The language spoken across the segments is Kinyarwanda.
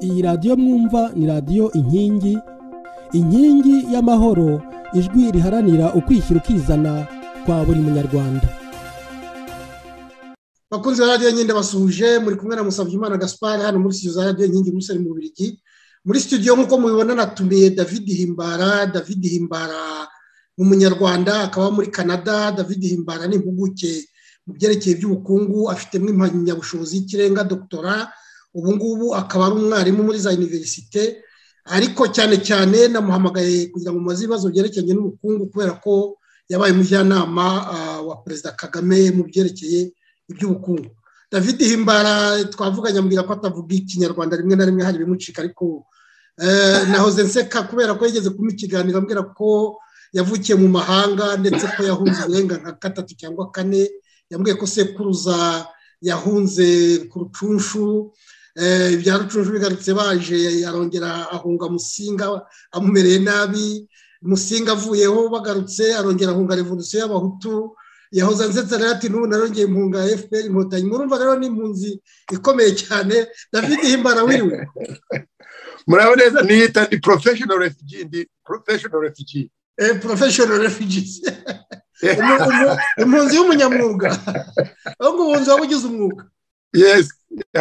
iyi radiyo mwumva ni radiyo inkingi inkingi y'amahoro ijwi riharanira ukwishyira ukizana kwa buri munyarwanda bakunze ba radiyo nyine basuhuje muri kumwe na Musabyimana gaspar hano muri studio za radiyo inkingi umusore mu Bubiligi muri studio nk'uko mubibona natumiye david himbara david himbara ni umunyarwanda akaba muri canada david himbara ni impuguke mu byerekeye iby'ubukungu afitemo impamyabushobozi y'ikirenga dogitora ubu ngubu akaba ari umwarimu muri za univerisite ariko cyane cyane namuhamagaye kugira ngo mubaze ibibazo byerekeranye n'ubukungu kubera ko yabaye umujyanama wa perezida kagame mu byerekeye iby'ubukungu david himbara twavuganye ambwira ko atavuga ikinyarwanda rimwe na rimwe hari ibimucika ariko na hoze nseka kubera ko yigeze kumuha ikiganiro ambwira ko yavukiye mu mahanga ndetse ko yahunze uburenga nka gatatu cyangwa kane yambwiye ko sekuruza yahunze ku rucunshu ibya rucunshu bigarutse baje arongera ahunga musinga amumereye nabi musinga avuyeho bagarutse arongera ahunga revolisiyo y'abahutu yahoze ansetse rero ati n'ubu narongeye impunga ya fpr inkotanyi murumva rero ni impunzi ikomeye cyane david himbara wiriwe murabo neza niyita ni professional refugee ndi professional refugee professional refugees impunzi y'umunyamwuga aho ngo ubunzi waba ugize umwuga yes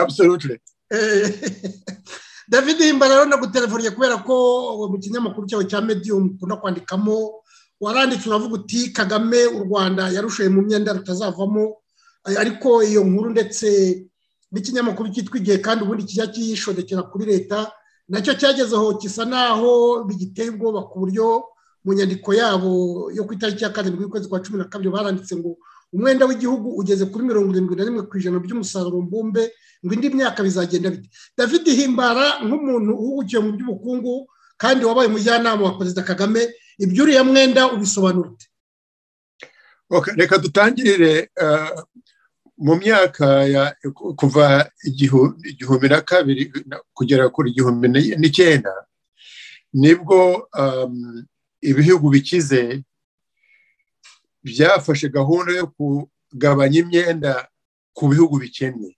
absolutely david himbara rero nagutelefoniye kubera ko mu kinyamakuru cyawe cya medium ukunda kwandikamo waranditse uravuga uti kagame u rwanda yarushoye mu myenda rutazavamo ariko iyo nkuru ndetse n'ikinyamakuru cyitwa igihe kandi ubundi kijya kiyishondekera kuri leta nacyo cyagezeho gisa naho bigiteye ubwoba ku buryo mu nyandiko yabo yo ku itariki ya karindwi y'ukwezi kwa cumi na kabiri baranditse ngo umwenda w'igihugu ugeze kuri mirongo irindwi na rimwe ku ijana by'umusaruro mbumbe ngo indi myaka bizagenda bite david himbara nk'umuntu uhugukiye mu by'ubukungu kandi wabaye umujyanama wa perezida kagame iby'uriya mwenda ubisobanura ute reka dutangirire mu myaka kuva igihumbi na kabiri kugera kuri igihumbi n'icyenda nibwo ibihugu bikize byafashe gahunda yo kugabanya imyenda ku bihugu bikennye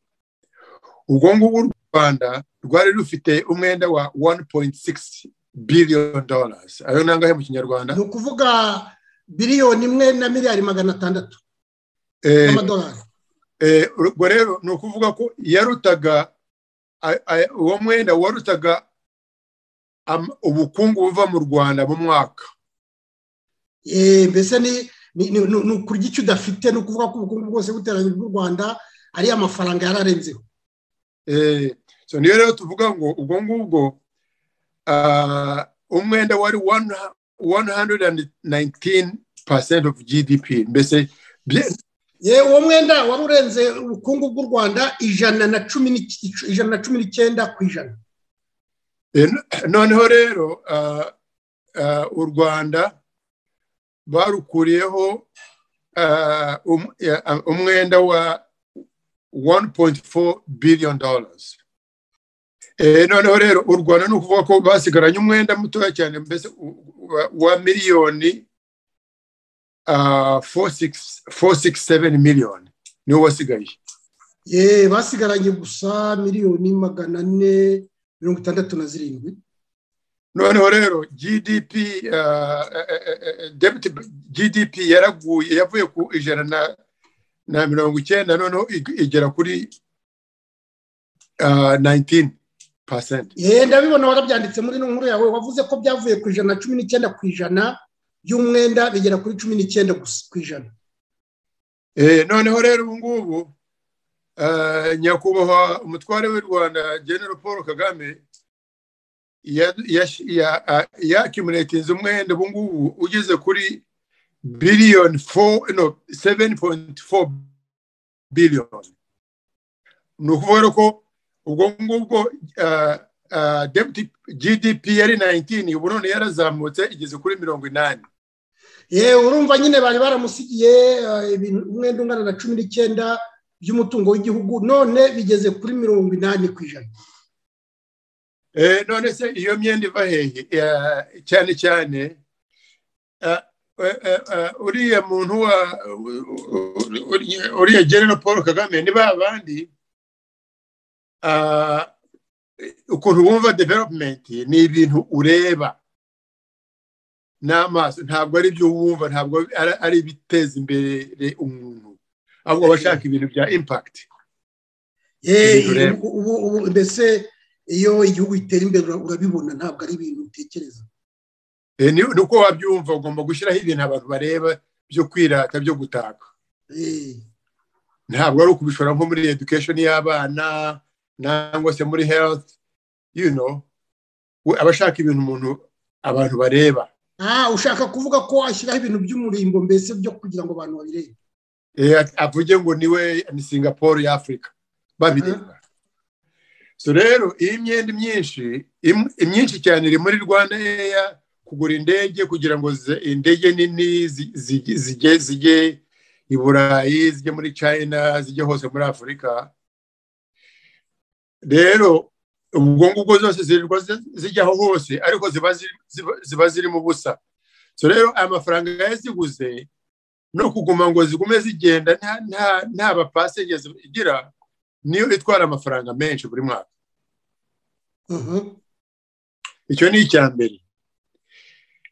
ubwo ngubwo u rwanda rwari rufite umwenda wa wani poyinti sigisi biliyoni dorasi ayo ni angahe mu kinyarwanda ni ukuvuga biliyoni imwe na miliyari magana atandatu y'amadolari ubwo rero ni ukuvuga ko yarutaga uwo mwenda warutaga ubukungu buva mu rwanda mu mwaka mbese ni ukurya icyo udafite ni ukuvuga ko ubukungu bwose buteranye bw'u rwanda ari amafaranga yararenzeho niyo rero tuvuga ngo ubwo ngubwo umwenda wari one hundred and nineteen percent of gdp mbese uwo mwenda wari urenze ubukungu bw'u rwanda ijana na cumi n'icyenda ku ijana noneho rero u rwanda barukuriyeho umwenda wa 1.4 billion dollars noneho rero u rwanda ni ukuvuga ko basigaranye umwenda mutoya cyane mbese wa miliyoni 467 miliyoni niwo wasigaye ye basigaranye gusa miliyoni magana ane mirongo itandatu na zirindwi noneho rero gdp gdp yaraguye yavuye ku ijana na mirongo icyenda noneho igera kuri nayintini pasenti yenda bibona warabyanditse muri ino nkuru yawe wavuze ko byavuye ku ijana na cumi n'icyenda ku ijana by'umwenda bigera kuri cumi n'icyenda ku ijana noneho rero ubu ngubu nyakubahwa umutware w'u rwanda general paul kagame yakimuratinze umwenda ubu ngubu ugeze kuri biliyoni seveni poyinti foru biliyoni ni ukuvuga rero ko ubwo ngubwo gdp yari nayintini ubu none yarazamutse igeze kuri mirongo inani yewe urumva nyine bari baramusigiye umwenda ungana na cumi n'icyenda by'umutungo w'igihugu none bigeze kuri mirongo inani ku ijana none se iyo myenda iva hehe cyane cyane uriya muntu wa uriya genero paul kagame ni ba bandi ukuntu wumva development ni ibintu ureba n'amaso ntabwo ari ibyo wumva ntabwo ari- ari ibiteza imbere umuntu ahubwo aba ashaka ibintu bya impact Eh, Bihindure. ubu- ubu ubu- mbese iyo igihugu gitera imbere ura- urabibona ntabwo ari ibintu utekereza Eh, ni ni uko wabyumva ugomba gushyiraho ibintu abantu bareba byo kwirata byo gutaka Eh, ntabwo ari ukubishora nko muri education y'abana nangwa se muri health you know We- aba ashaka ibintu umuntu abantu bareba ah ushaka kuvuga ko ashyiraho ibintu by'umurimbo mbese byo kugira ngo abantu babirebe Eh, at- avuge ngo niwe ni singapore ya afurika babireba so rero iyi myenda myinshi im- imyinshi cyane iri muri rwanda eya kugura indege kugira ngo ze- indege nini zi- zi- zijye zijye i burayi zijye muri china zijye hose muri afurika rero ubwo ngubwo zose zirirwa zi- zijyaho hose ariko ziba ziri- ziba- ziba zirimo ubusa so rero aya mafaranga yaziguze no kuguma ngo zigume zigenda nta- nta- nta bapasenje igira niyo itwara amafaranga menshi buri mwaka Mhm. icyo ni icya mbere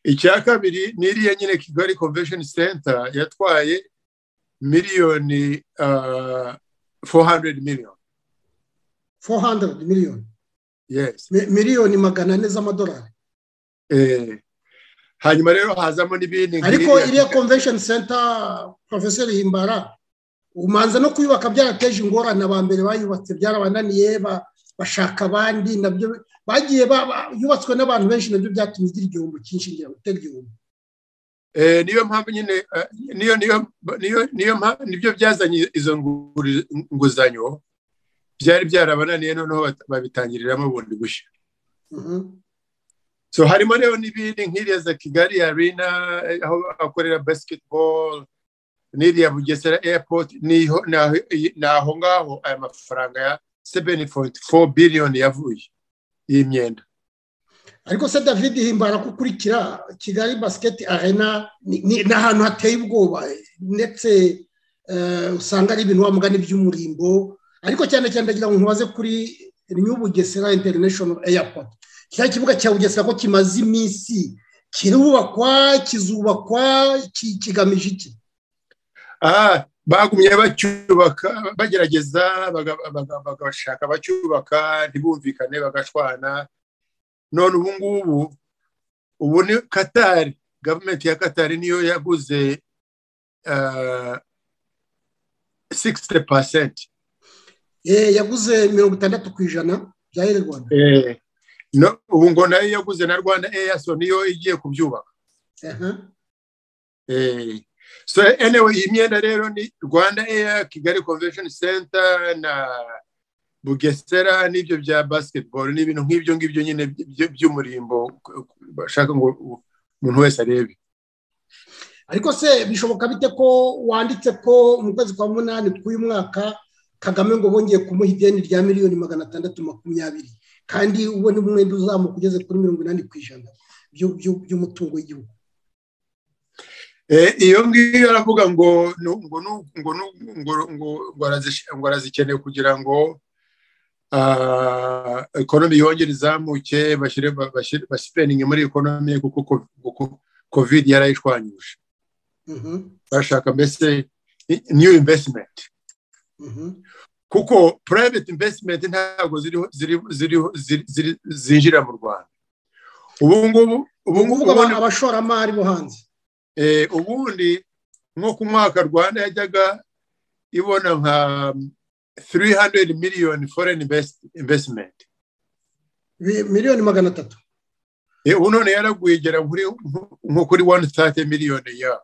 icya kabiri ni iriya nyine kigali convention center yatwaye miliyoni ah, 400 million 400 miliyoni yes Mi- miliyoni magana ane z'amadolari eh, hanyuma rero hazamo n'ibindi nka ariko iriya- iriya convention center professor himbara umanza no kuyubaka byarateje ingorane aba mbere bayubatse byarabananiye ba- bashaka abandi nabyo bagiye ba- ba- yubatswe n'abantu benshi nabyo byatumye igira igihombo cyinshi ngira ngo itera igihombo Eh, niyo mpamvu nyine eh, niyo niyo niyo niyo mpa- nibyo byazanye izo nguri- nguzanyo byari byarabananiye noneho bat- babitangiriramo bundi bushya Mhm. so harimo rero n'ibindi nk'iriya za kigali arena eh, aho akorera basketball n'iriya bugesera airport niho naho naho ngaho aya mafaranga ya 7.4 billion yavuye iyi myenda ariko se david himbara ko ukurikira kigali basiketi arena ni ni- ni ahantu hateye ubwoba ndetse eh, usanga ari ibintu wamugana iby'umurimbo ariko cyane cyane ndagira ngo nkubaze kuri new bugesera international airport kiriya kibuga cya bugesera ko kimaze iminsi kirubakwa kizubakwa ki- kigamije iki Ah, bagumye bacyubaka bagerageza baga- baga- bagashaka bacyubaka ntibumvikane bagashwana none ubu ngubu ubu ni katari gavumenti ya katari niyo yaguze ah, 60% Eh, yaguze mirongo itandatu ku ijana bya Air Rwanda eh, no, ubu ngo nayo yaguze na rwanda eya so niyo igiye kubyubaka Aha. Eh, so anyway iyi myenda rero ni rwanda air kigali convention center na bugesera n'ibyo bya basketball n'ibintu nk'ibyo ngibyo nyine by- by'umurimbo bashaka ngo umuntu wese arebe ariko se bishoboka bite ko wanditse ko mu kwezi kwa munani k'uyu mwaka kagame ngo bongeye kumuha ideni rya miliyoni magana atandatu makumyabiri kandi ubona umwenda uzamuka ugeze kuri mirongo inani ku ijana by'u- by'u- by'umutungo w'igihugu Eh, iyo ngiyo aravuga ngo nu- ngo nu- ngo nu- ngo ngo ngo arazish- ngo arazikeneye kugira ngo ah, economy yongere izamuke bashyire ba- bashyire- basipendinge muri economy kuko ko- kuko covid yarayishwanyuje Mhm, bashaka mbese i- new investment mhm. kuko private investment ntabwo ziriho ziriho ziriho ziri- ziri- zinjira mu rwanda ubu ngubu ubu ni ngubu ukuvuga aba- ubundi- abashoramari bo hanze eh, ubundi nko ku mwaka rwanda yajyaga ibona nka 300 million foreign invest- investment Bi- miliyoni magana atatu Eh, ubu none yaragwigera kuri nko- nko kuri 130 million ya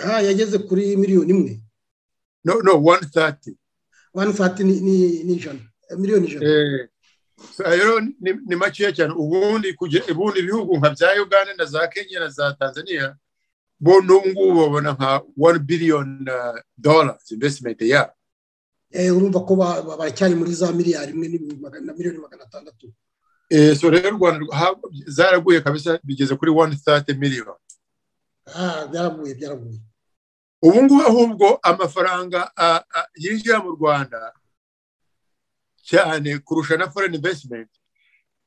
aha yageze kuri miliyoni imwe no no 130 wani fati ni- ni ni ijana eh, miliyoni ijana Eh, so rero ni, ni makeya cyane ubundi kuge- ubundi ibihugu nka bya uganda na za kenya na za tanzania bo n'ubu ngubu babona nka 1 billion uh, dollars investment yabo Eh, urumva ko ba- ba- baracyari muri za miliyari imwe n'ibihumbi magana- na miliyoni magana atandatu eh, so rero u rwanda rwa- ha- zaraguye kabisa bigeze kuri 130 million aha byaraguye byaraguye ubu ngubu ahubwo amafaranga ah, ah, yinjira mu rwanda cyane kurusha na foreign investment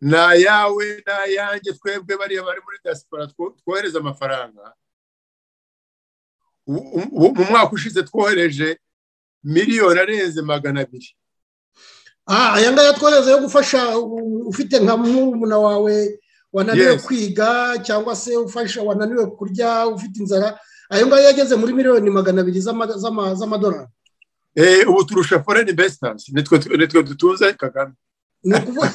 ni ayawe ni ayanjye twebwe bariya bari muri diaspora two- twohereza amafaranga Ubu- ubu- mu mwaka ushize twohereje miliyoni arenze magana abiri Ah, aya ngaya twohereza yo gufasha u- ufite nka murumuna wawe wananiwe Yes. kwiga cyangwa se ufasha wananiwe kurya ufite inzara ayo ngaya yageze muri miliyoni magana abiri z'ama- z'ama- z'amadolari Eh, ubu turusha foreign investors nitwe nitwe dutunze kagame ni ukuvuga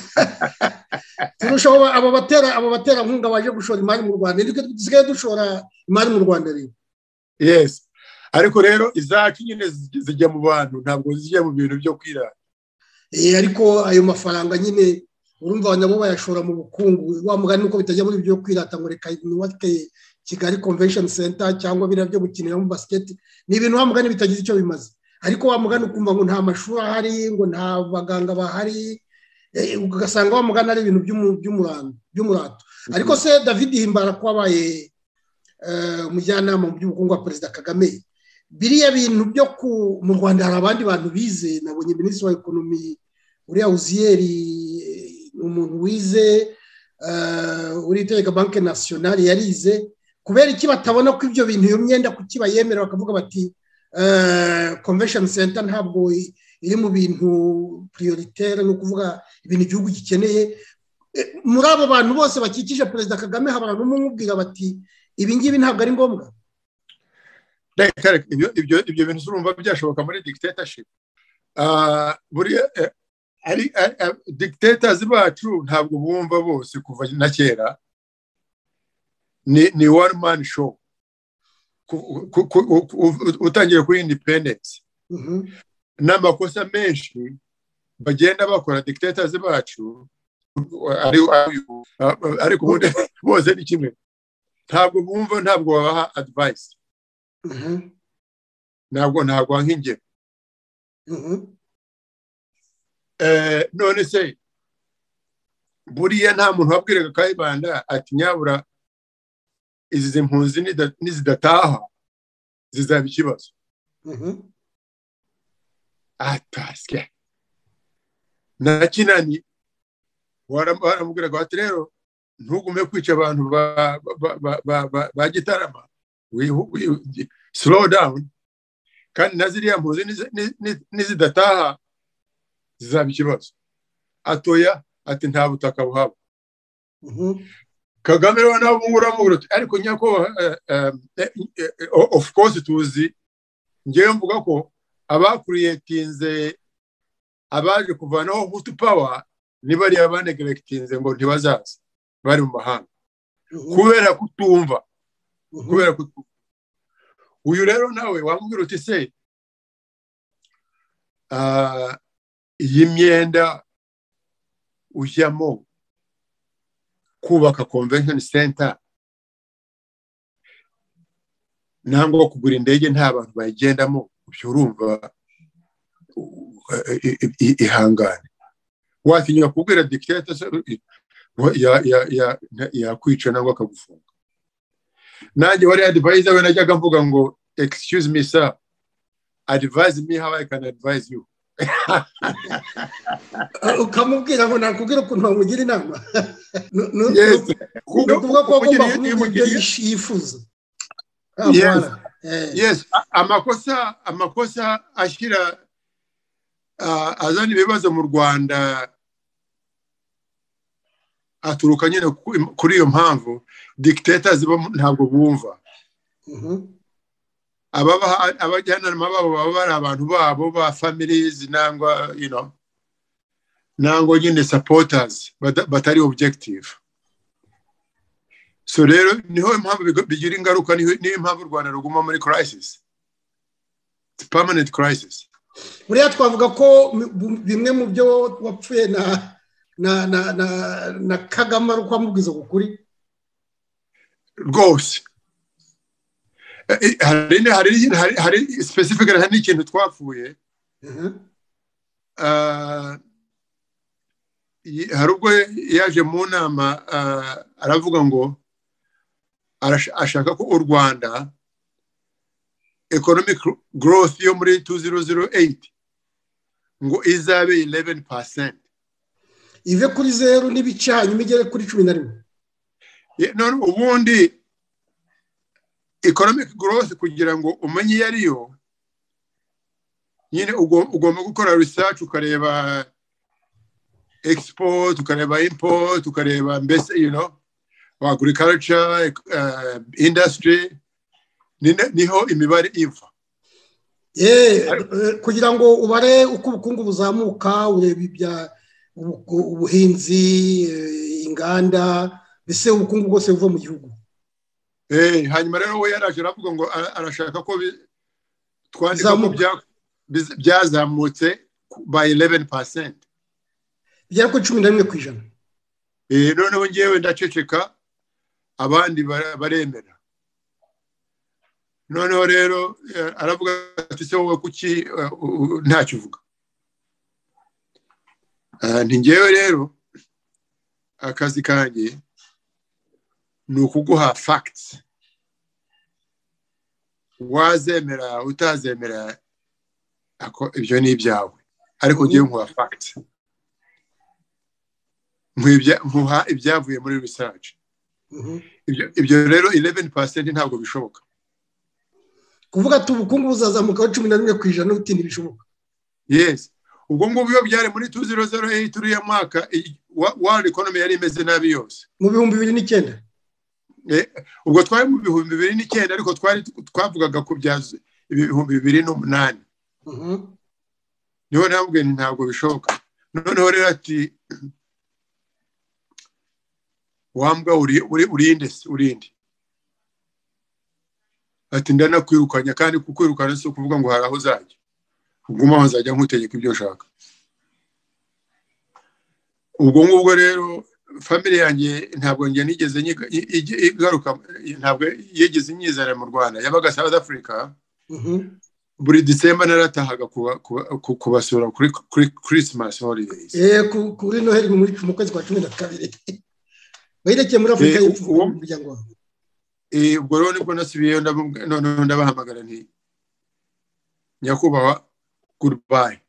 turushaho aba batera aba baterankunga baje gushora imari mu rwanda nitwe dusigaye dushora imari mu rwanda rero yes ariko rero izacu nyine zij- zijya mu bantu ntabwo zijya mu bintu byo kwirata Eh, ariko ayo mafaranga nyine urumva nabo bayashora mu bukungu wa mugani nuko bitajya muri ibyo kwirata ngo reka nubake kigali convention center cyangwa biriya byo gukinira mu basiketi ni ibintu wa mugani bitagize icyo bimaze ariko wa mugani ukumva ngo nta mashuri ahari ngo nta baganga bahari eh, ugasanga wa mugani ari ibintu by'umu- by'umurando- by'umurato ariko se david himbara ko wabaye eh, umujyanama mu by'ubukungu wa perezida kagame biriya bintu byo ku mu rwanda hari abandi bantu bize nabonye minisitiri wa ekonomi uriya uziyeri ni umuntu wize eh, uriya utegeka banki nasiyonari yarize kubera iki batabona ko ibyo bintu iyo myenda kuki bayemera bakavuga bati komvesheni senta ntabwo i- iri mu bintu piriyoriteri ni ukuvuga ibintu igihugu gikeneye Eh, muri abo bantu bose bakikije perezida kagame habara n'umwe umubwira bati ibi ngibi ntabwo ari ngombwa reka reka ibyo ibyo ibyo bintu urumva byashoboka muri dictatorship Ah, buriya eh, ari ari- ari- dictators bacu ntabwo bumva bose kuva na kera ni ni one man show Ku- ku- ku- ku- u- utangiye kuri independence Mhm. n'amakosa menshi bagenda bakora dictators bacu ari ari- ariko ubundi bose ni kimwe ntabwo bumva ntabwo babaha advice Mhm. ntabwo ntabwo nk'ingero Mhm. Eh, none se buriya nta muntu wabwiraga kayibanda ati nyabura izi mpunzi nida- nizidataha zizaba ikibazo Mhm. atasya na kinani waram- baramubwiraga bati rero ntugume kwica abantu ba, ba, ba, ba, ba, ba gitarama Wihu- wi- gi- slow down kandi na ziriya mpuzi nizi- ni- ni- nizidataha zizaba ikibazo atoya ati nta butaka buhaba Mhm. kagame rero nawe ubu ngubu uramubwira uti ariko nyakubahwa eh, eh, eh, eh, o- of course tuzi ngewe mvuga ko abakuriyetinze abaje kuvanaho hutu power ni bariya banegeregitinze ngo ntibazaze bari mu mahanga Mhm. kubera kutumva Mhm. kubera kutumva uyu rero nawe wamubwira uti se ah, iyi myenda ujyamo kubaka convention center nangwa kugura indege nta bantu bayigendamo ubyo urumva u- i- i- i- ihangane watinya kubwira dictator se, i- wa- ya- ya- ya- na- yakwica nangwa akagufunga nanjye wari advisor we najyaga mvuga ngo excuse me sir advise me how i can advise you Ah, ukamubwira ngo nakubwira ukuntu wamugira inama Nu- nu- Yes. nu- ni ukuvuga ko agomba kumubwira ibyo yish- yifuza Ah, Yes. voilà. Eh, yes a- amakosa amakosa ashyira ah, azana ibibazo mu rwanda aturuka nyine ku- kuri iyo mpamvu dictator ziba ntabwo bumva mhm, ababaha- abajyanama babo baba bari abantu babo ba families nangwa you know nangwa nyine supporters bada- batari objective so rero niho impamvu bigo- bigira ingaruka niho niyo impamvu u rwanda ruguma muri crisis It's permanent crisis buriya twavuga ko mi- bu- bimwe mu byo wapfuye na na na na, na kagame ari ukwamubwiza ku kuri rwose Eh, eh, hari ni- hari ni- hari- hari specific hari n'ikintu twapfuye Mhm, Ah, y- hari ubwo yaje mu nama ah, aravuga ngo arash- ashaka ko u rwanda economic growth yo muri 2008 ngo izabe 11 percent ive kuri zeru n'ibice hanyuma igere kuri cumi na rimwe Ye- none ubundi economic growth kugira ngo umenye iyo ari yo nyine ugo- ugomba gukora research ukareba export ukareba import ukareba mbese you know agriculture uh, industry Ni- niho imibare iva Eh, eh, kugira ngo ubare uko ubukungu buzamuka ureba ibya ubu- ubuhinzi eh, inganda mbese ubukungu bwose buva mu gihugu Eh, hanyuma rero we yaraje aravuga ngo ara- arashaka ko bi- twandika ko Bizamuka. bya- biz- byazamutse by 11 bigera kuri cumi na rimwe ku ijana Eh, noneho ngewe ndaceceka abandi bara- baremera noneho rero eh, aravuga ati se wowe kuki eh, u- u- ntacyo uvuga Ah, nti ngewe rero akazi kanjye ni ukuguha facts wazemera utazemera ako- ibyo ni ibyawe ariko ngewe nkuha facts nkwibya- nkuha ibyavuye muri research Mhm. Ibyo- ibyo rero 11% ntabwo bishoboka kuvuga ati ubukungu buzazamukaho cumi na rimwe ku ijana utinda ibishoboka yes ubwo ngubwo iyo byari muri 2008 uriya mwaka i- wa- world economy yari imeze nabi yose mu bihumbi bibiri n'icyenda Eh, ubwo twari mu bihumbi bibiri n'icyenda ariko twari twavugaga ku bya z- ibihumbi bibiri n'umunani Mhm. niho nabwiye nti ntabwo bishoboka noneho rero ati wambwa uri- uri- urinde se, urinde ati ndanakwirukanya kandi kukwirukana si ukuvuga ngo hari aho uzajya uguma aho nzajya nkutegeka ibyo ushaka ubwo ngubwo rero family yanjye ntabwo njye nigeze nyiga- i- ijya- igaruka ntabwo yigeze inyizera mu rwanda yabaga south africa Mhm. buri disemba naratahaga kuba- kuba- ku- kubasura kuri kuri christmas holidays Eh, ku- kuri noheli muri mu kwezi kwa cumi na kabiri wayirekeye muri afurika Eh, y'epfo uwo- mu muryango wawe Eh, ubwo rero nibwo nasubiyeyo ndababwira- noneho ndabahamagara nti nyakubahwa goodbye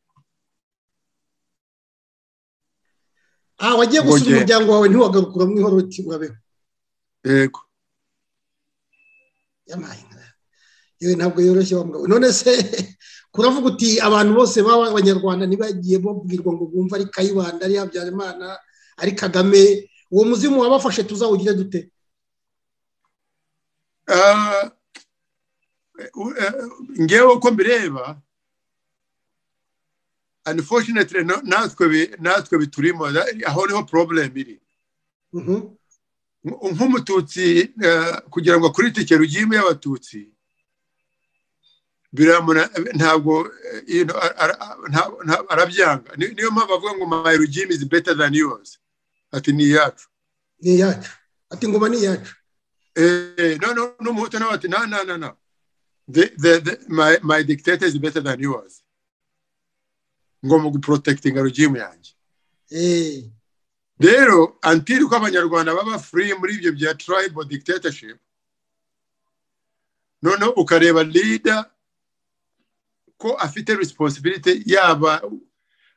ah wagiye gusura Wongeye. umuryango wawe ntiwagarukura mu ihoro uti urabeho yego yamaye inka. yewe ntabwo yoroshye wa mugabo none se kuravuga uti abantu bose baba abanyarwanda ntibagiye babwirwa ngo bumve ari kayibanda ari habyarimana ari kagame uwo muzimu wabafashe tuzawugire dute Ah, eh, u- eh, ngewe uko mbireba unfortunately no- natwe bi- natwe biturimo na- aho niho problem iri Mhm. Nk- nk'umututsi eh, kugira ngo akuritike rugimu y'abatutsi biramuna ntabwo eh, you know, ara- ara- nta- nta- arabyanga Ni- niyo mpamvu avuga ngo my regime is better than yours ati ni iyacu ni iyacu ati ingoma ni iyacu Eh, no, no, no, Muhutu nawe ati, no, no, no, no. The, the, the, my, my dictator is better than yours. Ngomba guprotectinga regime yanjye. Eh, Rero, until ko abanyarwanda baba free muri ibyo bya tribal dictatorship, noneho ukareba leader ko afite responsibility yaba,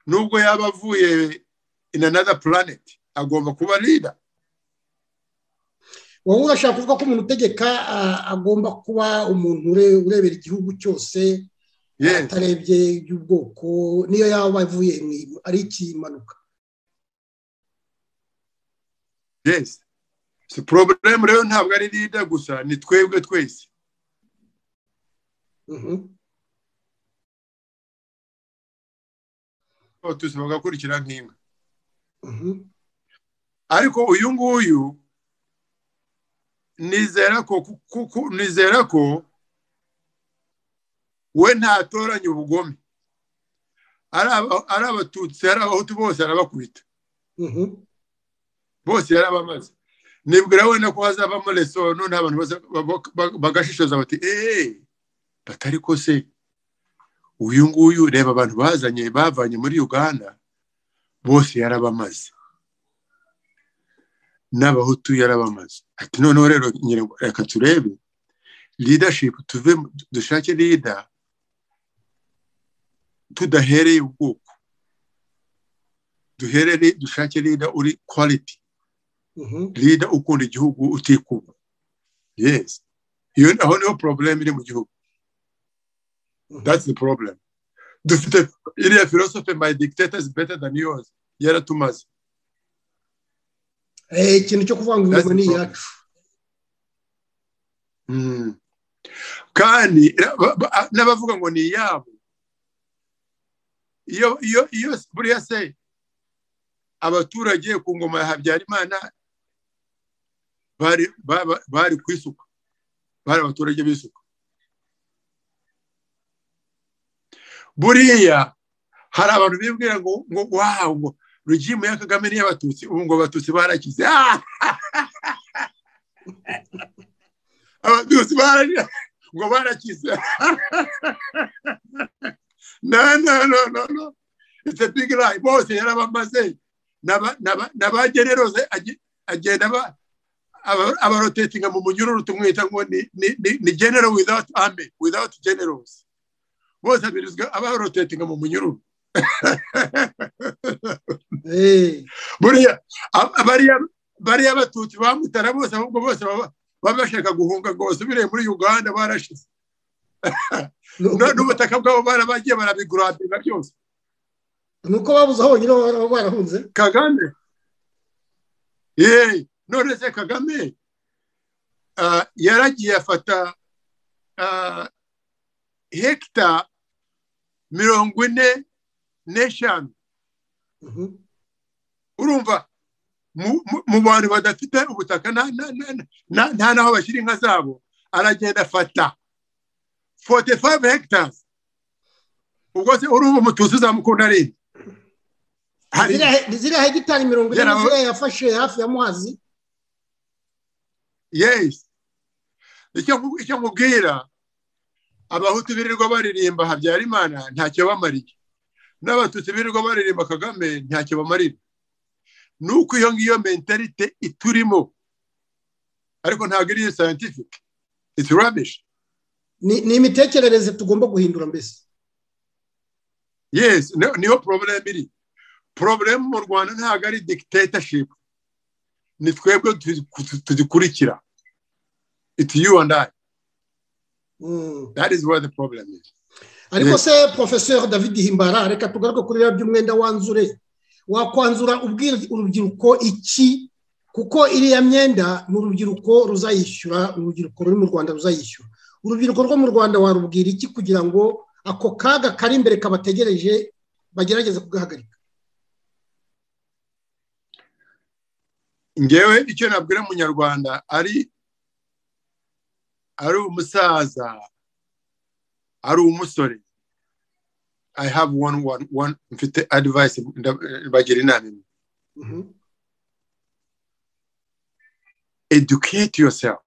nubwo yaba avuye in another planet, agomba kuba leader. wowe urashaka kuvuga ko umuntu utegeka ah, agomba kuba umuntu ure- urebera igihugu cyose Yes. atarebye iby'ubwoko niyo yaba avuye mu- ari ikimanuka yes si porobulemu rero ntabwo ari leader gusa ni twebwe twese Mhm. abatutsi bagakurikira nk'inka Mhm. ariko uyu nguyu nizera ko ku- ku- ku- nizera ko we ntatoranya ubugome ari aba- ari abatutsi ari abahutu bose arabakubita Mhm. bose yarabamaze nibwira wenda ko hazavamo leso none abantu bose babo- ba- bagashishoza bati eee batari ko se uyu nguyu reba abantu bazanye bavanye muri uganda bose yarabamaze n'abahutu yarabamaze ati noneho rero nyine reka turebe leadership tuve mu- dushake leader tudahereye ubwoko duhere dushake lida uri quality lida ukunda igihugu utikuba yes iyo aho niho problem iri mu gihugu that's the problem dufite iriya philosophy my dictator is better than yours yaratumaze ikintu cyo kuvuga ngo ingoma ni iyacu kandi n'abavuga ngo ni iyabo iyo iyo iyo buriya se abaturage ku ngoma ya habyarimana bari ku isuka bari abaturage b'isuka buriya hari abantu bibwira ngo ngo wawu ngo regimu ya kagame n'iy'abatutsi ubu ngo abatutsi barakize abatutsi barakize ngo barakize no no no no no it's a big lie bose yarabamaze n'abageneroze agenda abarotetinga mu munyururu tumwita ngo ni genero without army without generals bose abirizwa abarotetinga mu munyururu buriya bariya abatutsi bamutara bose ahubwo bose baba bashaka guhunga rwose ubireye muri uganda barashize n'ubutaka bwabo barabagiye barabigurabira byose ni uko babuze aho bonyine barahunze kagame yeee none se kagame yaragiye afata hekita mirongo ine n'eshanu urumva mu bantu badafite ubutaka nta n'aho bashyira inka zabo aragenda afata fote fayive hegitari ubwo se urumva umutuzi uzamukunda ari ziriya hegitari mirongo ine ziriya yafashe hafi ya muhazi yesi icyo nkubwira abahutu birirwa baririmba habyarimana ntacyo bamariye n'abatutsi birirwa baririmba kagame ntacyo bamarira ni uko iyo ngiyo mentalite iturimo ariko ntabwo ari iyo sayantifike iti rabishi ni imitekerereze tugomba guhindura mbese yesi niyo porobulemu iri porobulemu mu rwanda ntabwo ari dikitateshipu ni twebwe tuzikurikira iti yu andi ayi that is where the problem is ariko se porofeseri david himbara reka tugaruke kuri biriya by'umwenda wanzure wakwanzura ubwira urubyiruko iki kuko iriya myenda ni urubyiruko ruzayishyura urubyiruko ruri mu rwanda ruzayishyura urubyiruko rwo mu rwanda warubwira iki kugira ngo ako kaga kari imbere kabategereje bagerageze kugahagarika ngewe icyo nabwira umunyarwanda ari ari umusaza ari umusore i have one one one mfite advice bagira inama imwe educate yourself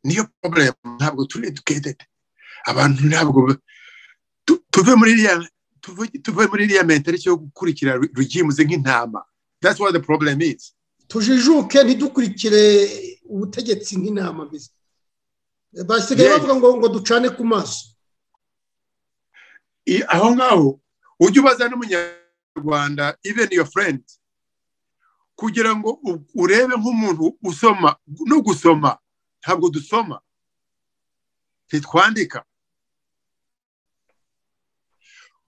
niyo problem ntabwo turi educated abantu ntabwo tuve muri iriya tuve muri iriya mentality yo gukurikira rugimuze nk'intama that's what the problem is tujijuke ntidukurikire ubutegetsi nk'intama mbese basigaye bavuga ngo ngo ducane ku maso aho ngaho ujye ubaza n'umunyarwanda even your friend kugira ngo urebe nk'umuntu usoma no gusoma ntabwo dusoma ntitwandika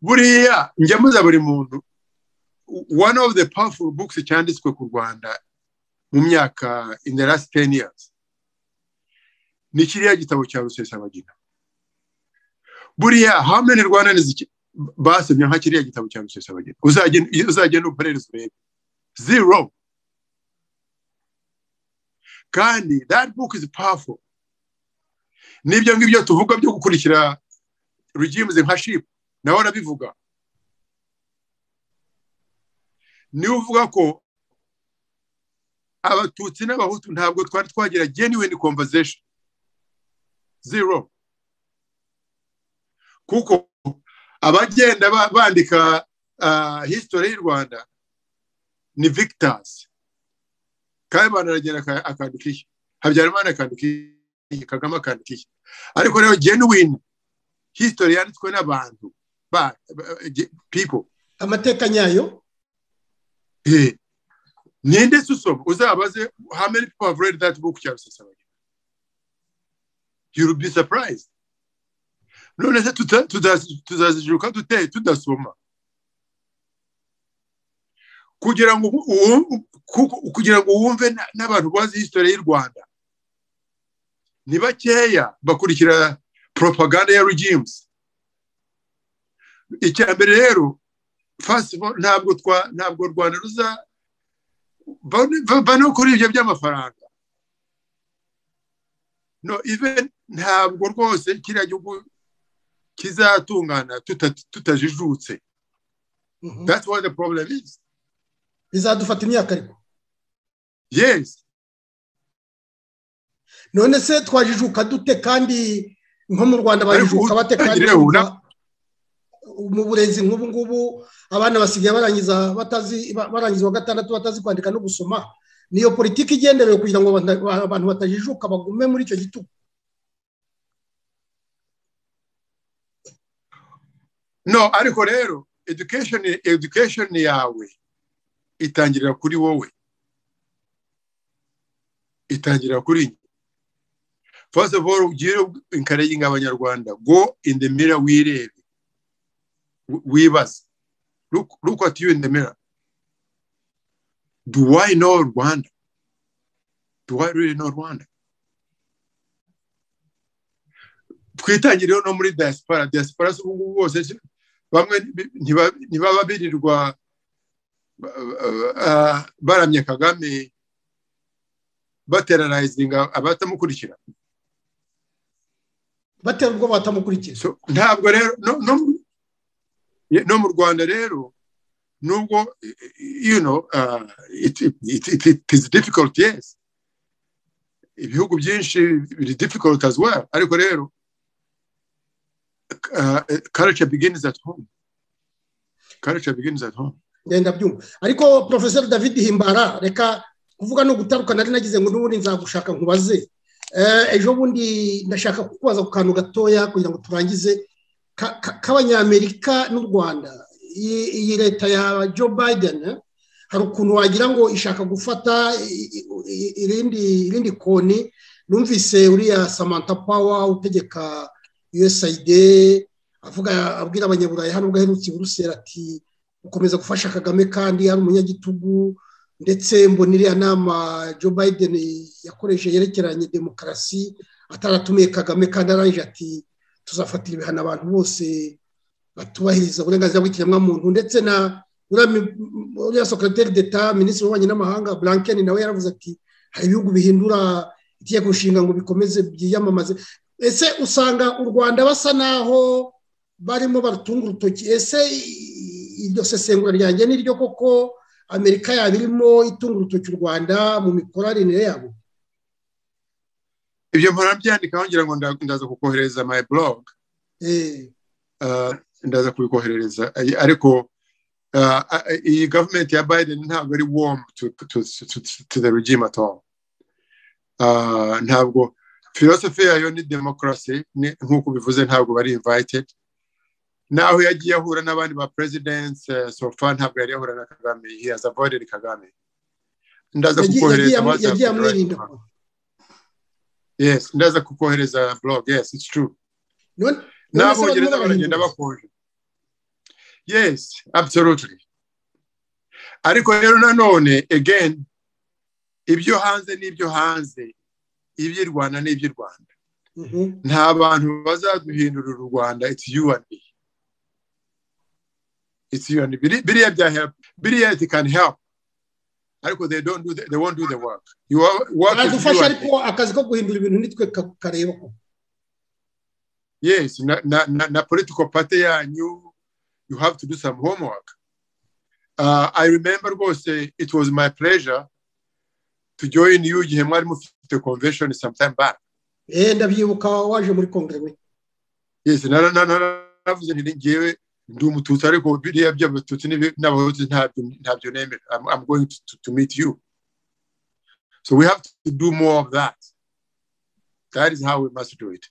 buriya ngemuza buri muntu one of the powerful books cyanditswe ku rwanda mu myaka in the last ten years ni kiriya gitabo cya rusesabagina buriya how many rwandans basomye nka kiriya gitabo cya rusesabagina uzagenda uperereza urebe zero kandi that book is powerful n'ibyo ngibyo tuvuga byo gukurikira regimes nka ship nawe arabivuga niwe uvuga ko abatutsi n'abahutu ntabwo twari twagira genuine conversation zero kuko abagenda bandika history y'u rwanda ni victors kayibanda aragenda akandika iki habyarimana akandika iki kagame akandika iki ariko rero genuine history yanditswe n'abantu people amateka nyayo Eh, ninde se usoma uzabaze how many people have read that book cyangwa sasabari you'll be surprised none se tuta- tuza- tuzazijuka dute tudasoma kugira ngo ubu- uwu- ku- kugira ngo wumve na- n'abantu bazi history y'u rwanda ni bakeya bakurikira propaganda ya regimes icya mbere rero first of all, ntabwo twa ntabwo u rwanda ruza bane- ba- bane kuri ibyo by'amafaranga no even ntabwo rwose kiriya gihugu kizatungana tuta- tutajijutse Mhm. that's what the problem is bizadufata imyaka ariko yes none se twajijuka dute kandi nko mu rwanda bajijuka bate kandi Ariko ubu bumva- mu burezi nk'ubu ngubu abana basigaye barangiza batazi ba- barangiza wa gatandatu batazi kwandika no gusoma niyo politiki igenderewe kugira ngo abana- ba- abantu batajijuka bagume muri icyo gitugu no ariko rero education education yawe itangirira kuri wowe itangirira kuri njye first of all ugire encouraging abanyarwanda go in the mirror wirebe wi- wibaze look, look at you in the mirror do i know rwanda do i really know rwanda twitangireho no muri diaspora diaspora si ubu ngubu bose si- bamwe nti- ntiba- ntibaba birirwa ah, baramya kagame baterarizinga abatamukurikira batera ubwo batamukurikira So, ntabwo rero no, no, mu- ye- no mu rwanda rero nubwo eh, eh, you know, uh, it, it, it, it is difficult yes ibihugu byinshi biri difficult as well ariko rero uh, culture begins at home culture begins at home ngenda byumva ariko profesor david himbara reka kuvuga no gutaruka nari nagize ngo n'ubundi nzagushaka nkubaze Eh, ejo bundi ndashaka kukubaza ku kantu gatoya kugira ngo turangize ka- ka- k'abanyamerika n'u rwanda iyi iyi leta ya joe biden eh, hari ukuntu wagira ngo ishaka gufata i- i- i- irindi irindi koni numvise uriya samantha power utegeka usaid avuga abwira abanyaburayi hano ubwo aherukiye urusera ati gukomeza gufasha kagame kandi ari umunyagitugu ndetse mbona iriya nama joe biden yakoresheje yerekeranye demokarasi ataratumiye kagame kandi arangije ati tuzafatira ibihano abantu bose batubahiriza uburenganzira bw'ikiremwamuntu ndetse na uriya mi- uriya sokariteri deta minisitiri w'ububanyi n'amahanga blankeni nawe yaravuze ati hari ibihugu bihindura itegeko nshinga ngo bikomeze byiyamamaze ese usanga u rwanda basa n'aho barimo barutunga urutoki ese i- iryo sesengura ryanjye ni ryo koko amerika yaba irimo itunga urutoki u rwanda mu mikoranire yabo ibyo mpora mbyandikaho ngira ngo nda- ndaza kukohereza my blog Eh, uh, ndaza kubikoherereza Ay- ariko uh, a- iyi gavumenti ya biden ntabwo ari warm to, to, to, to the regime at all uh, ntabwo philosophy yayo ni democracy ni- nk'uko bivuze ntabwo bari invited naho yagiye ahura n'abandi ba presidents uh, so far ntabwo yari yahura na kagame he has avoided kagame ndaza yagiye- kukohereza yagiye- WhatsApp yagiye amwirinda right now. yes ndaza kukohereza blog yes it's true None- none se barimo n'abongereza barahindura. baragenda bakonje yes absolutely ariko rero nanone again ibyo hanze n'ibyo hanze iby'i rwanda n'iby'i rwanda Mhm. nta bantu bazaduhindurira u rwanda it's you and me it's you and me Biri- biriya bya help biriya it can help ariko they don't do the, they won't do the work you are, work is you badufasha and me ariko akazi ko guhindura ibintu nitwe ka- kareba ko yes na, na, na, na political party yanyu you have to do some homework uh, i remember rwose it was my pleasure to join you igihe mwari mufite convention sometime back eh ndabyibuka waje muri kongere we yes nara- nara- nara- naravuze nti ngewe ndi umututsi ariko biriya by'abatutsi n'ibi- n'abahutu ntabyo ntabyo nemera I'm, i'm going to, to, to meet you so we have to do more of that that is how we must do it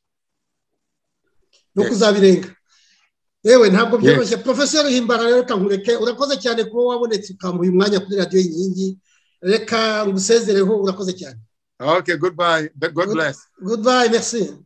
no Yes. kuzabirenga yewe ntabwo byoroshye porofeseri himbara rero nk'ureke urakoze cyane kuba wabonetse ukamuha umwanya kuri radiyo inkingi reka ngusezereho urakoze cyane Okay, goodbye. God bless. goodbye merci